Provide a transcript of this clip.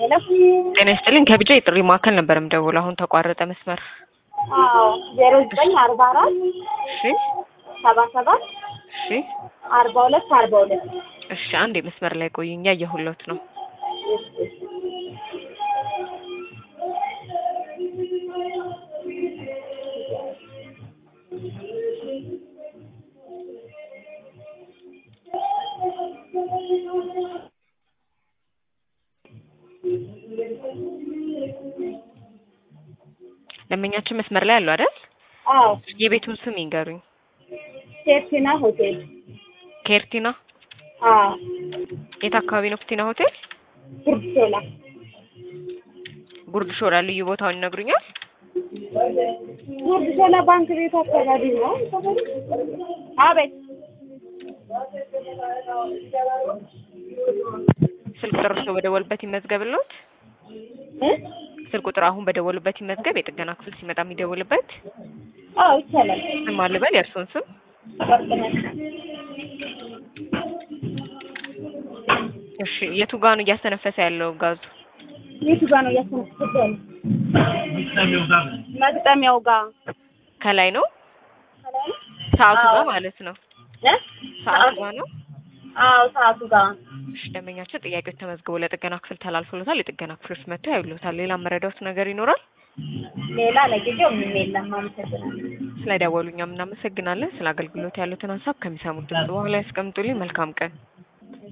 ሄሎ ጤና ይስጥልኝ ከቢጫ የጥሪ ማዕከል ነበር የምደውለው። አሁን ተቋረጠ መስመር። አዎ ዜሮ ዘጠኝ አርባ አራት እሺ ሰባ ሰባት እሺ አርባ ሁለት አርባ ሁለት እሺ፣ አንድ የመስመር ላይ ቆዩኝ፣ እያየሁሎት ነው። ደንበኛችን መስመር ላይ አሉ አይደል? አዎ የቤቱን ስም ይንገሩኝ። ሴፍቲና ሆቴል ኬርቲና አዎ የት አካባቢ ነው? ክቲና ሆቴል ጉርድ ሾላ ጉርድ ሾላ ልዩ ቦታውን ይነግሩኛል? ጉርድ ሾላ ባንክ ቤቱ አካባቢ ነው። አቤት ስልክ ቁጥር እርስዎ በደወሉበት ይመዝገብልዎት። እ ስልክ ቁጥር አሁን በደወሉበት ይመዝገብ። የጥገና ክፍል ሲመጣ የሚደውልበት አዎ ይቻላል። ስም አልበል፣ የእርስዎን ስም ወርቅነሽ እሺ። የቱ ጋ ነው እያስተነፈሰ ያለው ጋዙ? የቱ ጋር ነው እያስተነፈሰ ያለው? መግጠሚያው ጋር ከላይ ነው ሰዓቱ አዎ። ጋር ማለት ነው። እ ሰዓቱ ጋር ነው። አዎ ሰዓቱ ጋር እሺ፣ ደንበኛችን ጥያቄዎች ተመዝግቦ ለጥገና ክፍል ተላልፎለታል። የጥገና ክፍሎች መጥተው ያዩሎታል። ሌላ መረዳት ነገር ይኖራል? ሌላ ለጊዜው ምንም የለም። አመሰግናለሁ። ስለደወሉ እኛም እናመሰግናለን። ስለ አገልግሎት ያሉትን ሀሳብ ከሚሰሙት ድምጽ በኋላ ያስቀምጡልኝ። መልካም ቀን